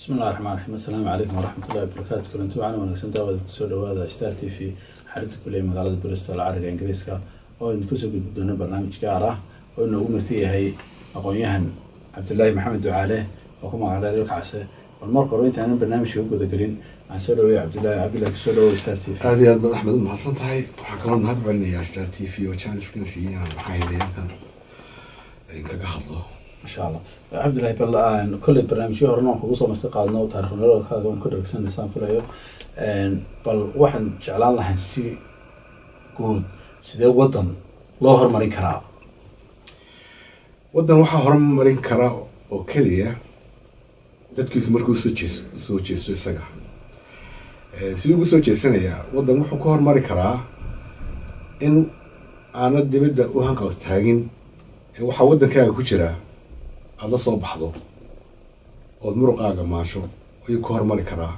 bismillahi raxmaan raxiim assalaamu calaykum waraxmatullahi wabarakaatu kulanti waxaana wanaagsan daawada kusoo dhawaada star t v xarinta kuley magaalada bristol cariga ingiriiska oo idin kusoo gudbi doono barnaamij gaar ah oo inoogu marti yahay aqoon-yahan cabdilaahi maxamed ducaale oo ku magac dheer ilkacase bal marka hore intaanan barnaamijka u gudagelin aan soo dhaweeya cabdillahi cabdillahi kusoo dhawow star t v aada iyo aad baad axmed u mahadsan tahay waxaan kaloo mahad celinayaa star t v oo janiskan siiyey inaan maxaa hidayankan kaga hadlo insha allah cabdillahi bal aan kolley barnaamijyo horena aan kugu soo marti qaadno taarikh nololkaaga waan ku dhargsanaysaan filayo bal waxaan jeclaan lahayn si guud sidee waddan loo horumarin karaa waddan waxaa horumarin kara oo keliya dadkiisu markuu soo jees soo jeesto isaga siduu ugu soo jeesanayaa waddan wuxuu ku horumari karaa in aanad dibadda u hanqal taagin ee waxaa waddankaaga ku jira aada la soo baxdo ood muruqaaga maasho ayuu ku horumari karaa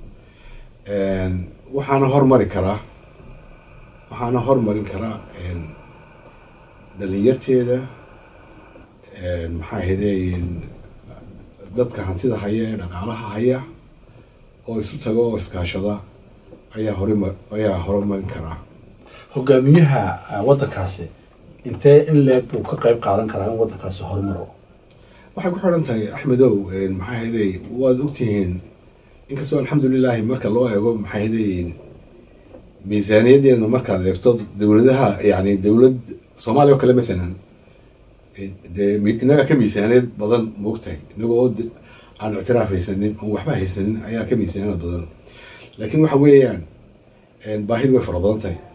waxaana hormari karaa waxaana hormarin karaa dhalinyarteeda maxaa ahayde dadka hantida haya ee dhaqaalaha haya oo isu tago oo iskaashada ayaa horima ayaa horumarin karaa hogaamiyaha waddankaasi intee in leeg buu ka qayb qaadan karaa in waddankaasi horumaro waxay ku xidhan tahay axmedow maxaa ahayday waad ogtihiin inkastoo alxamdulilaahi marka loo eego maxaa ahayday miisaaniyaddeedna markaad eegto dowladaha yani dowlad soomaaliya oo kale mathalan dee innaga ka miisaaniyad badan moogtahay inaga oo aan ictiraaf haysanin oon waxba haysanin ayaa ka miisaaniyad badan laakiin waxa weeyaan baahidu way fara badan tahay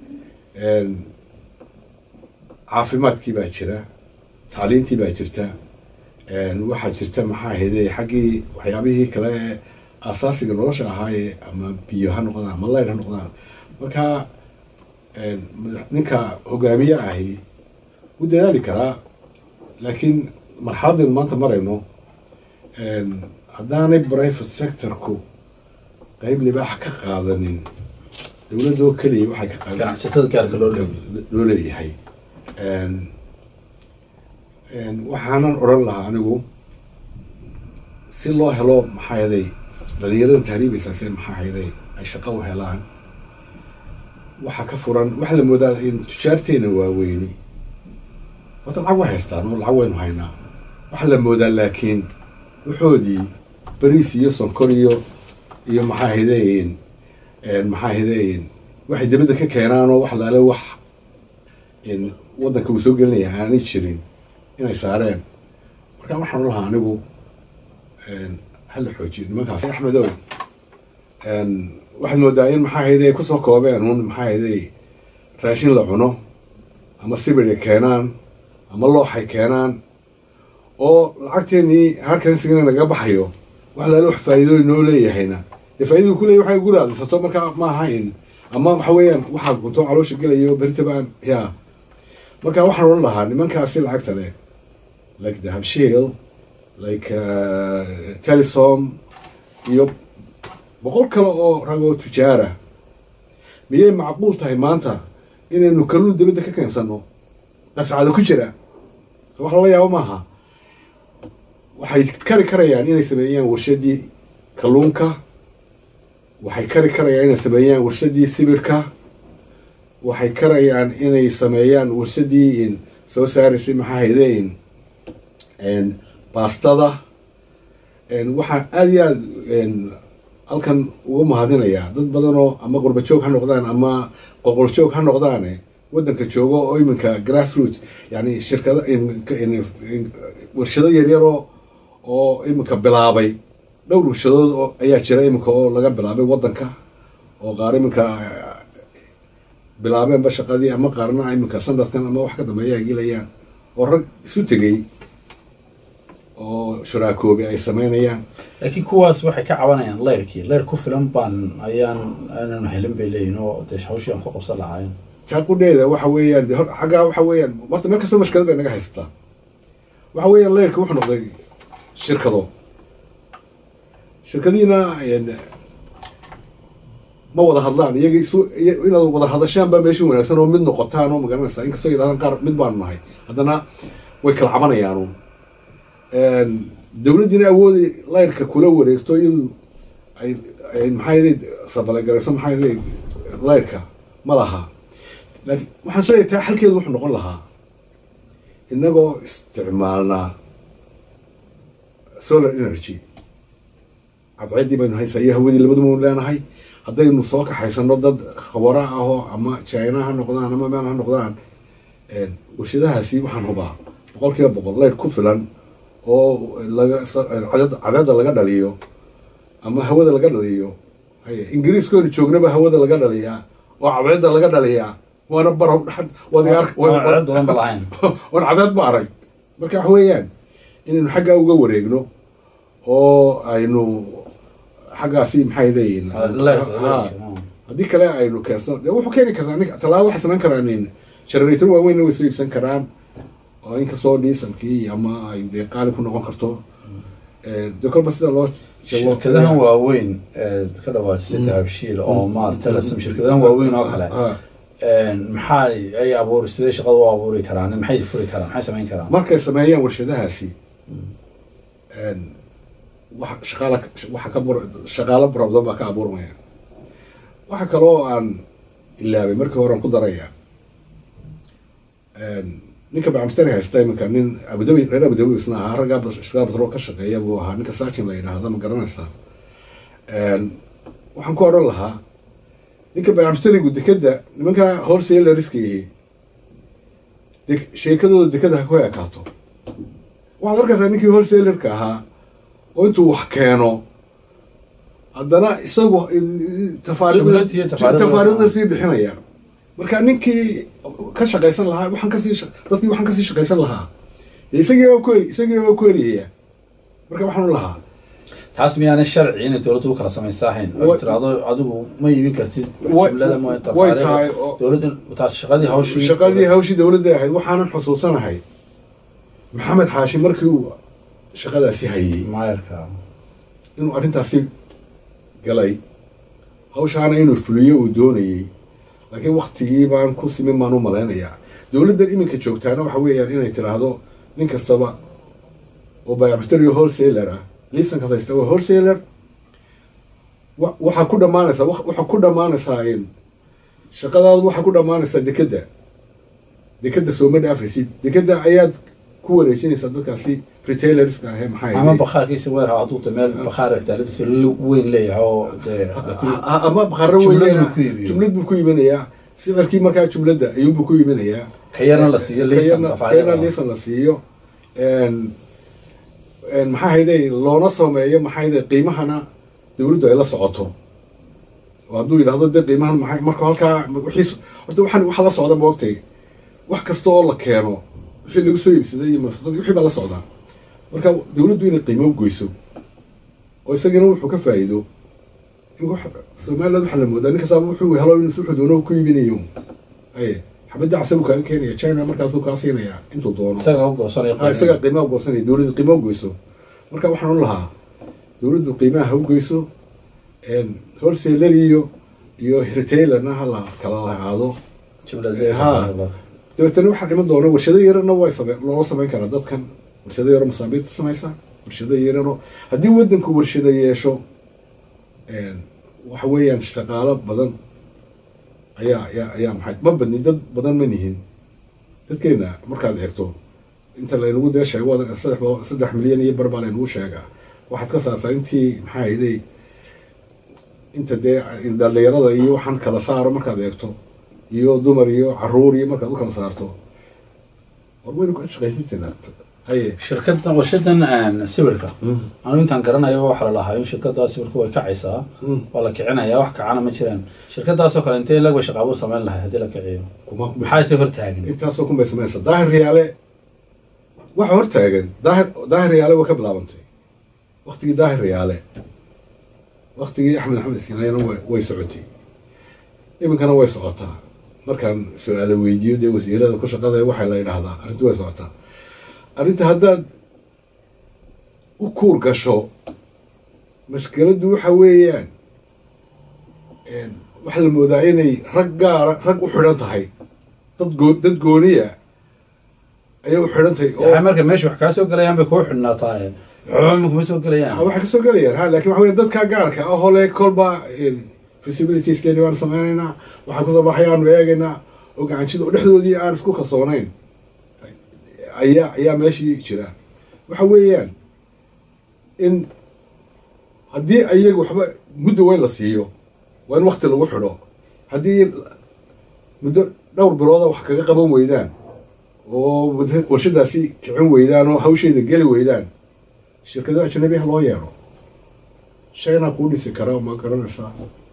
caafimaadkii baa jira tacliintii baa jirta waxaa jirta maxaa ahayday xaggii waxyaabihii kale ee asaasiga nolosha ahaaye ama biyo ha noqdaan ama layr ha noqdaan marka ninka hogaamiye ahi wuu dadaali karaa laakiin marxaladaynu maanta marayno haddaanay private sectorku qeyb libaaxa ka qaadanin dowladoo keliya waxay ka qaad ganacsatada gaarka loo leeyahay loo leeyahay waxaanan odhan lahaa anigu si loo helo maxaa yaday dhalinyarada tahriibaysaase maxaa hayday ay shaqo u helaan waxaa ka furan waxaa la moodaa in tujaarteena waaweyni wata lacag way haystaan oo lacag waynu haynaa waxaa la moodaa laakiin waxoodii bariis iyo sonkor iyo iyo maxaa haydayn maxaa haydayn waxay dibadda ka keenaan oo wax laale wax waddanka uu soo gelinaya aanay jirin inay saareen marka waxaan lahaa anigu hala xoojiyo nimankaas axmedow waxaad moodaa in maxaa hayday ay kusoo koobeen un maxaa hayday raashin la cuno ama sibirya keenaan ama looxay keenaan oo lacagteenii halkan sigana naga baxayo wax laala wax faa'iidooyin noo leeyahayna dee faaidadu kuleeya waxay guri aadisato marka ma ahayn ama waxa weeyaan waxaa gunto caloosha gelayo beritabaan yaa marka waxaan odhan lahaa nimankaasi lacagta leh like dahabshiil like telesom iyo boqol kale oo ragoo tujaara miyay macquul tahay maanta inaynu kalluun dibadda ka keensano qascado ku jira so wax lala yaabo maaha waxay kari karayaan inay sameeyaan warshadii kalluunka waxay kari karayaan inay sameeyaan warshadii sibirka waxay karayaan inay sameeyaan warshadii soo saaraysay maxaa haydeyn baastada waxaan aada iyo aada halkan uga mahadinayaa dad badan oo ama qurba joog ha noqdaan ama qoqol joog ha noqdaane waddanka joogo oo iminka grass roots yani shirkada warshado yaryaroo oo iminka bilaabay dhowr warshadood oo ayaa jira iminka oo laga bilaabay waddanka oo qaar iminka bilaabeenba shaqadii ama qaarna iminka sanadkan ama wax ka dambeeya ay gelayaan oo rag isu tegay oo shuraakoobi ay sameynayaan laakiin kuwaas waxay ka cabanayaan leyrkii leyr ku filan baan ayaan aananu helin bay leeyihin oo dee hawshii aan ku qabsan lahayn taaqudheeda waxa weeyaan de xaggaa waxa weeyaan horta meel kasta mashkilad bay naga haysataa waxa weeyaan leyrka wuxuu noqday shirkado shirkadiina ma wada hadlaan iyaga isu inaad wada hadashaan baa meesha wanaagsan oo mid noqotaan oo magaranaysaa inkastoo yidhahdaan qaar mid baanu nahay haddana way kala cabanayaanu dowladdiina awoodi laydhka kula wareegto iyadu ay ay maxaa sabalegarayso maxaa laydhka ma laha laakiin waxaan soo taa xalkeedu wuxuu noqon lahaa inagoo isticmaalnaa solar energy cadceeddii baynu haysaa iyo hawadii labaduma leenahay haddaynu soo kaxaysano dad khabaro ahoo ama china ha noqdaan ama meel ha noqdaan warshadahaasi waxaan hubaa boqol kiiba boqol laydh ku filan oo laga cadeeda laga dhaliyo ama hawada laga dhaliyo ingiriiskoonu joognaba hawada laga dhaliyaa oo cadceedda laga dhaliyaa waana baro waan cadeed ba arag marka wax weeyaan inaynu xaggaa uga wareegno oo aynu xaggaasi maxay haddii kale aynu keenso de wuxuu keeni kartaa tallaabo waxay samayn karaan generator waaweynna way soo iibsan karaan oo inkastoo dieselkii ama ay dee qaali ku noqon karto de kolba sida loo shirkadahan waaweyn ee ka dhawaajisay dahabshiil oo maarata lasam shirkadahan waaweyn oo kale maxaa ay abuuri sidee shaqada u abuuri karaan maxay furi karaan maxay samayn karaan markay sameeyaan warshadahaasi wax shaqaala waxa ka bur shaqaalo problem baa ka abuurmaya waxa kale oo aan ilaabay markii horean ku daraya ninka bacamstani haysta iminka nin abudabi reer abudabi isna ahaa raggaa shaqaa batrool ka shaqeeya buu ahaa ninka sachin la yidhaahda ma garanaysaa waxaan ku odhan lahaa ninka bacamstanigu dekeda nimanka wholesalerska yihi de sheekadooda dekeda ha ku ekaato waxaad arkaysaa ninkii wholesalerka ahaa oo intuu wax keeno haddana isagu tafaariiqda sii bixinaya marka ninkii ka shaqaysan lahaa waxaan kasii dadkii waxaan kasii shaqaysan lahaa isagiiba ku isagiiba ku eriyaya marka waxaan u lahaa taas miyaana sharci inay dowladdu u kala samaysa ahayn oo tiraahdo adigu ma iibin kartid jumlada ma way tahay dowladda taas shaqadii hawshii shaqadii hawshii dowladda ahayd waxaanan xusuusanahay maxamed xaashi markii uu shaqadaasi hayey maayarka inuu arrintaasi galay hawshaana inuu fuliyo uu doonayey laakiin waktigii baan ku simin baan u malaynayaa dowladdan iminka joogtaana waxa weeyaan inay tiraahdo nin kastaba oo bayacmushtario wholesaler ah liisankaas haysta waa wholesaler waxaa ku dhammaanaysaa waxaa ku dhammaanaysaa in shaqadaadu waxaa ku dhammaanaysaa dekedda dekedda sooma dhaafaysid dekedda ayaad ku wareejinaysaa dadkaasi retailerska ahee maxaa ama bakhaarkiisa weer ha hadduu meel bakhaar ixtaaladiisa weyn leeyahay oo ama bakhaaro weyn jumlad buu ku iibinayaa sicirkii markaa jumladda ayuunbuu ku iibinayaa ka yarna la siiyo kayarna liisan la siiyo maxaa hayday loona sameeyo maxaa hayday qiimahana dowladdu ay la socoto oo hadduu yidhahdo dee qiimahan maxay marka halkaa wixiis horta waxaan waxa la socda moogtay wax kasta oo la keeno wixii lagu soo iibsaday iyo mafsadadii wixii baa la socdaa marka dowladdu inay qiimo goyso oo isagana wuxuu ka faa'iido somaliland waxaa la moodaa nin kastaaba wuxuu helo inuu suxu doono ku iibinayo aye xabadda casa buu kaaga keenaya china markaasuu kaa siinaya intuu doono isaga u goosanaya isaga qiimaha goosanaya dowladda qiimo goyso marka waxaan u lahaa dowladdu qiimaha ha u goyso wholesaler iyo iyo retailerna ha la kala lahaado ha dabeetana waxaa iman doona warshado yarana way same loola samayn karaa dadkan warshado yaro masaabiirta samaysa warshado yarano haddii waddanku warshado yeesho waxa weeyaan shaqaalo badan ayaa ayaa ayaa maxay ma badni dad badan ma nihin dadkeena markaad eegto inta laynagu dee sheego saddex saddex milyan iyo bar baa laynagu sheegaa waxaad ka saartaa intii maxaa hayday inta dee dhalinyarada iyo waxaan kala saaro markaad eegto iyo dumar iyo caruur iyo markaad u kala saarto war waynu ka shaqaysan jirnaa haye shirkadan warshadan sawirka anu intaan garanayo waxaa lalahaa in shirkada sawirka way kacaysaa waa la kicinaya wax kacana ma jiraan shirkadaasoo kale intee lag bay shaqaabuur samayn lahay haddii la kiciyo maxaase hortaagan intaasoo kun bay samaysa daahir riyaale waxa hortaagan daahir daahir riyaale way ka bilaabantay waktigii daahir riyaale waktigii axmed axmed sinayana way socotay iminkana way socotaa markaan su-aalo weydiiyo dee wasiirada ku shaqada waxaa la yidhaahdaa arrintu way socotaa arrinta haddaad u kuur gasho mashkiladdu waxa weeyaan waxaa la moodaa inay rag gaara rag u xidhan tahay dad goo dad gooniya ayay u xidhan tahay oo marka meesha wax kaa soo galayaan bay kuu xidhnaataa waxba ma kuma soo gelayaan waxay kasoo gelayaan ha laakiin waxa wey dadka gaarka ah oo le kolba feasibilitieskeeni waan sameynaynaa waxaa kusoo baxayaanu eegaynaa oo gacanjida oo dhexdoodii aan isku kalsoonayn ayaa ayaa meeshii jira waxa weeyaan in haddii ayaga waxba muddo weyn la siiyo waa in wakti lagu xidho haddii muddo dhowr bilooda wax kaga qaban weydaan oo warshadaasi kicin weydaan oo hawsheeda geli weydaan shirkado ajnabiha loo yeero shayna kuu dhisi kara ma garanaysaa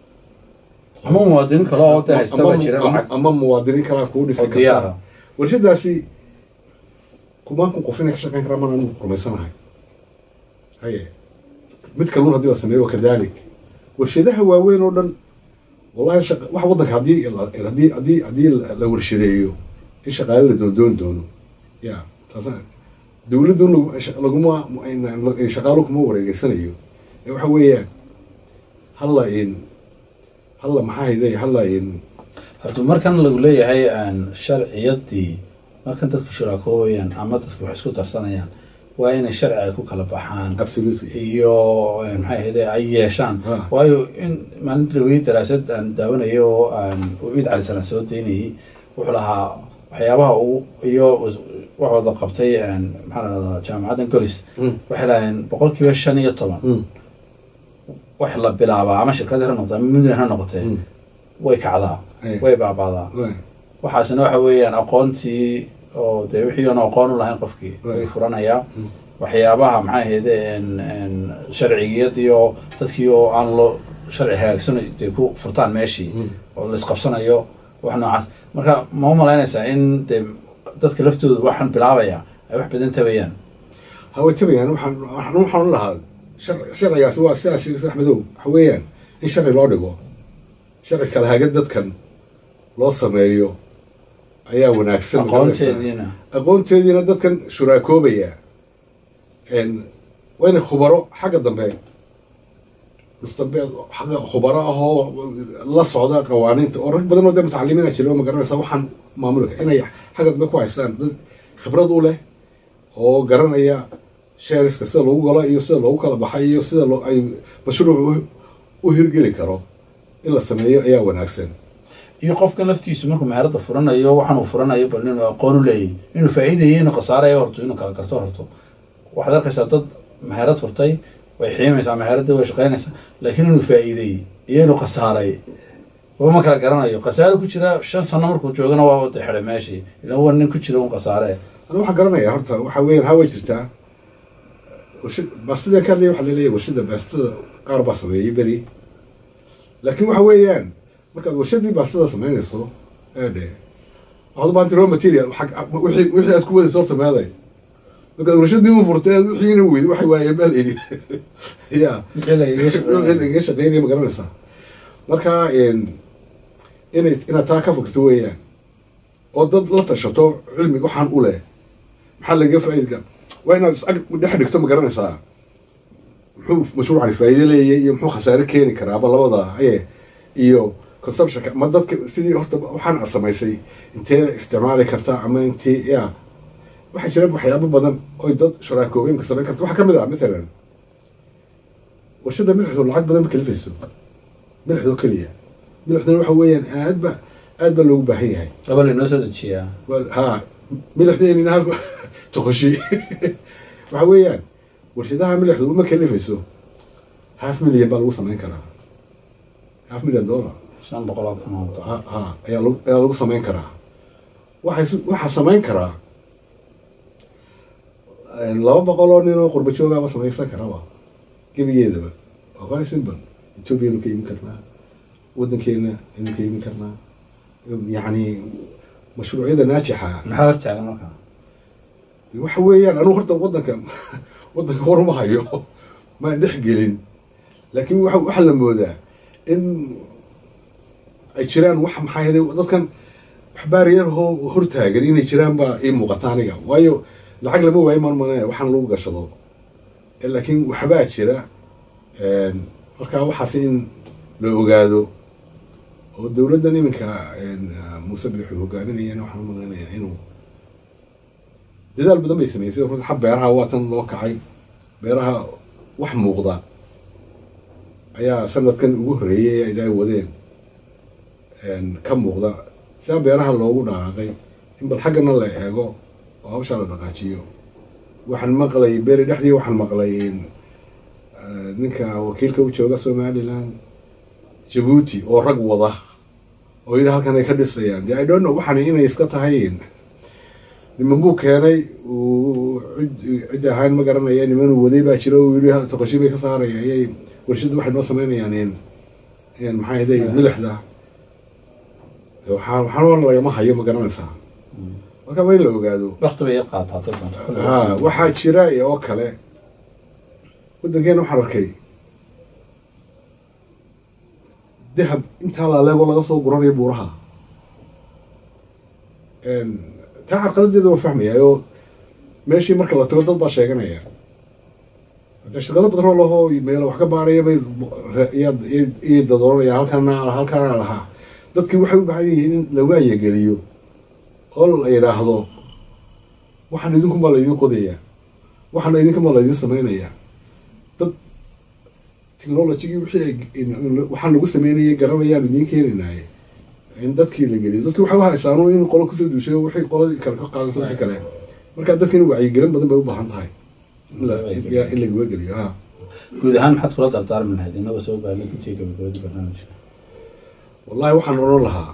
ama muwaadiniin kale oo de haysta baa jira ama- lacag ama muwaadiniin kalaa kuu dhisi oo diyaara karta warshadaasi kumaan kun qof inay ka shaqeyn karaan mana anu rumaysanahay haye mid kalun haddii la sameeyo waa kadalik warshadaha waaweyn oo dhan wallahi shaqa wax waddanka haddii la- haddii haddii haddii la- la warshadeeyo in shaqaale la doondoon doono ya taasa dowladdu lagu- sha- laguma in- shaqaalo kuma wareegeysanayo ee waxa weeyaan halla in halla maxaa hayday halla in horta markan lagu leeyahay aan sharciyadii markan dadku shuraakoobayaan ama dadku wax isku darsanayaan waa inay sharci ay ku kala baxaan absolutely iyo eh, maxay ahayde ay yeeshaan Ah. waayo in maalinta laweyey daraasad aan daawanayo oo aan uu iid cali salaan soo daynayay wuxuu lahaa waxyaabaha uu iyo wax wada qabtay een, maxaa la dhahdaa jaamacaddan golis Mm. waxay lahayn boqolkiiba shan iyo toban Mm. wax la bilaabaa ama shirkad ha noqotay ama muddan ha noqotee Mm. way kacdaa Aye. way baabaadaa Waay. waxaasina waxa weeyaan aqoontii oo dee wixii oon aqoon u lahayn qofkii way Right. furanayaa waxyaabaha maxay ahayde en- en sharcigiyadii oo dadkii oo aan loo sharci hagaagsan dee ku furtaan meeshii Mm. oo laisqabsanayo wax noocaas marka ma u malaynaysaa in dee dadka laftooda waxaan bilaabaya ay wax badan tabayaan haway tabayaan waxaan waxaan waxaan u lahaa shar- sharcigaasi waa sidaa sheegay sax madow waxa weeyaan in sharci loo dhigo sharci kala haga dadkan loo sameeyo ayaa wanaagsan aqoonteediina aqoonteediina dadkan shuraakoobaya n waa inay khubaro xagga dambe mustambe xagga khubaro ahoo la socda qawaaniinta oo rag badan oo dee mutacalimiina jira oo magaranaysa waxaan maamulka inay xagga dambe ku haystaan dad khibrad u leh oo garanaya sheeriska sida lagu galo iyo sida loogu kala baxay iyo sida loo ay mashruuc u- u hirgeli karo in la sameeyo ayaa wanaagsan iyo qofkan laftiisu markuu meherada furanayo waxaan uu furanayo bal inuu aqoon u leeyahy inuu faa'iidayo inuu khasaarayo horto inuu kala garto horto waxaad arkaysaa dad meherad furtay way xiimaysaa meheradii way shaqaynaysaa laakiin inuu faa'iideeyey iyo inuu khasaaray wama kala garanayo khasaare ku jira shan sano markuu joogana waa wada xidhay meeshii ilan waa nin ku jira un khasaare ana waxaan garanayaa horta waxaa weeyaan hawa jirtaa warshad baastida ka hadlaya waxaa laleeyahay warshada baastada qaar baa sameeyey beri laakiin waxa weeyaan markaad warshadii baastada samaynayso eedhe waxaad u baahantay raw material xag- wixii wixii aad ku wadayso horta meeday markaad warshadii u furtay aad wixiina weyd waxay waayeen meel idhi ya wixii lagaga shaqeynaya. lagaga shaqeynaya ma garanaysaa marka in- inay inaad taa ka fogto weeyaan oo dad la tashato cilmi waxaan u leh maxaa laga faa'iidka waa inaad is ag dhex dhigto ma garanaysaa muxuu mashruucani faa'iido leeyahay iyo muxuu khasaare keeni karaaba labada aye iyo consumptionka ma dadka sidii horta waxaan aad samaysay intee isticmaali kartaa ama intee ya waxaa jira waxyaabo badan oy dad shuraakoobeynka samayn karta waxaa ka mid ah mathalan warshada milixdu lacag badan ma kalifayso milixdoo keliya milixduna waxa weeyaan aad ba aad baa loogu baahan yahay gabal inoo soo dejiyaa Well, ha milixdeenina halku toqoshi waxa weeyaan warshadaha milixdu uma kalifayso half million baa lagu samayn karaa half million dollar shan boqol oo kun oo dollar. ha ha ayaa lagu ayaa lagu samayn karaa waxay su- waxaa samayn karaa een, laba boqol oo nin oo qurba joogaaba samaysan karaba gebigeedaba waa very simple ethiopia inu ka imin karnaa waddankeena inu ka imin karnaa yacni mashruucyada naajixa maxaa hortaagan markaa waxa weeyaan anugu horta waddanka waddanka waruma hayo maan dhex gelin laakiin waxa waxaa la moodaa in ay jiraan wax maxaa yeelay dadkan wax baariyar hoo hortaagan inay jiraan baa ii muuqata aniga waayo lacag lama waayo maan mana waxaan lagu gashado Eh, laakiin waxbaa jira een, marka waxaas in la ogaado oo dowladdan iminka een, muuse bixu hogaaminayana waxaan u malaynayaa inuu dadaal badan bay sameysay runta xab beeraha waa tan loo kacay beeraha wax muuqda ayaa sanadkan ugu horreeyey ay wadeen ka muuqda sidaa beeraha loogu dhaqaaqay in bal xaggana la eego oo hawshaa la dhaqaajiyo waxaan maqlay beri dhexdii waxaan maqlay ninka wakiilka u jooga somaliland jabuuti oo rag wada oo yidhi halkan ay ka dhisayaan de i don't know waxaan inay iska tahay niman buu keenay cid cid ahaan ma garanaya niman waday baa jira uu yidhi toqoshi bay ka saaraya ayay warshadda waxay noo sameynayaan maxaa ahday milixda waxaa waxaan lagama hayo ma garanaysaa marka waa in la ogaado waqti bay qaataa ha waxaa jira oo kale waddankeena waxaan arkay dahab intaa laaleego laga soo guranayo buuraha taa carqaladeeda waa fahmaya oo meeshii marka la tago dad baa sheeganaya hadee shaqado badan laho meel wax ka baaraya bay iyay dadooranaya halkaana halkaana lahaa dadkii waxay u baahan yihiin in la waayageliyo oo la yidhaahdo waxaan idinkumaa laydin qodaya waxaana idinkumaa laydin sameynaya dad technologigii wixii waxaan lagu sameynayay garanayaan idiin keenaynaye in dadkii la geliyo dadkii waxay u haysaanu in qolo kusoo duushay wixii qoladii kale ka qaadayso wixii kale marka dadkiina wacyigelin badan bay u baahan tahay in lagawa geliyo ha guud ahaan maxaad kula dardaarmi lahayd inagoo soo gaarnay guddiga gabagabada barnaamijka wallahi waxaan odhan lahaa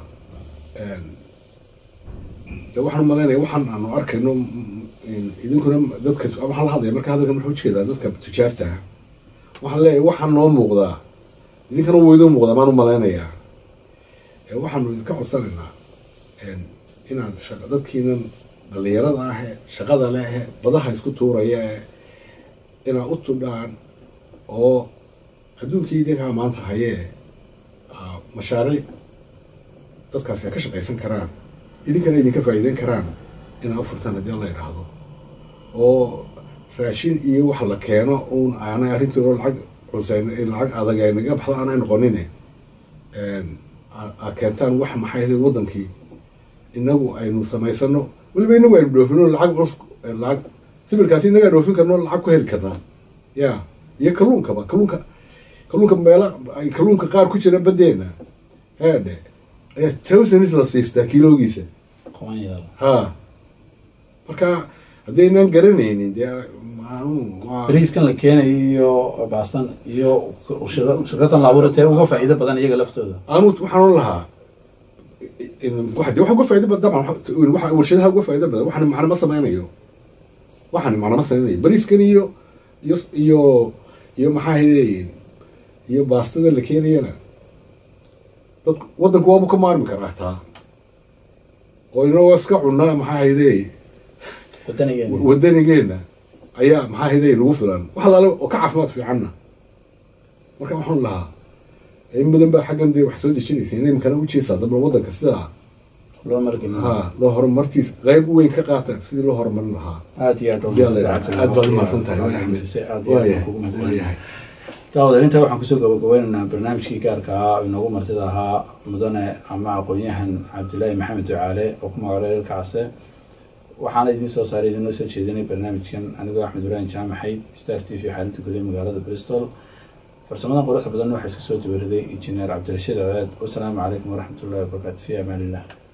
de waxaan umalaynaya waxaan aanu arkayno idinkuna dadka waxaan la hadlaya marka hadalkan wuxuu ujeedaa dadka tujaarta ah waxaan leeyahay waxaan noo muuqdaa idinkana wuu idin muuqdaa maan umalaynayaa waxaanu idinka codsanaynaa inaad dadkiinan dhalinyarada ahe shaqada lehe badaha isku tuuraya e inaad u tudhaan oo adduunkii idinkaa maanta hayee mashaariic dadkaasi ay ka shaqaysan karaan idinkana idinka faa'iideyn karaan inaad u furtaan haddii alla idhaahdo oo raashin iyo wax la keeno uun aanay arrintoona lacag culsayn lacag adag ay naga baxdo aanay noqonine a keentaan wax maxay ahayd waddankii inagu aynu samaysano weliba inagu aynu dhoofino lacag culus lacag sibirkaasi inagaa dhoofin karno lacag ku heli karnaa ya iyo kalluunkaba kalluunka kalluunka meela ay kalluunka qaar ku jira baddeena heedhe ayaa towsanis la siistaa kiiloogiisa ha marka haddaynaan garanaynin dee bariiskan la keenayo iyo baastan iyo shirkatan laabuura tee uga faa'iido badan iyaga laftooda anu waxaan ohan lahaa de waxa uga faa'ido badan dabcan waxa warshadaha uga faa'ido badan waxaan macno ma sameynayo waxaan macno ma sameynayo bariiskan iyo iyo iyo iyo maxaa hayde iyo baastada la keenayana dad waddanku waabu ka maarmi karaa taa oo inagoo iska cunaa maxaa hayde wadanigeena wadanigeena ayaa maxaa hayday nagu filan wax alaale oo ka caafimaad fiicanna marka waxaan lahaa in badan baa xaggan dee wax soo dejinaysa inay makana ujeesaa dabla waddanka sidaa loo margin ha loo horumartiis qayb weyn ka qaata sidii loo horumarin lahaa aad iyo aad aad baad umahadsan tahay waa axmed waayahay daawadeer intaa waxaan kusoo gabagabeynaynaa barnaamijkii gaarka ahaa inoogu martida ahaa mudane ama aqoon-yahan cabdilaahi maxamed ducaale oo ku magaalo eelka case waxaana idiin soo saaray idiinoo soo jeedinay barnaamijkan anigoo axmed ibraahim jaamaxayd star t v xaalinta guliya magaalada bristol farsamadan quruxda badan waxaa iska soo dabaraday injineer cabdirashiid ceed wasalaamu calaykum waraxmatullahi wabarakaatu fi amaan illah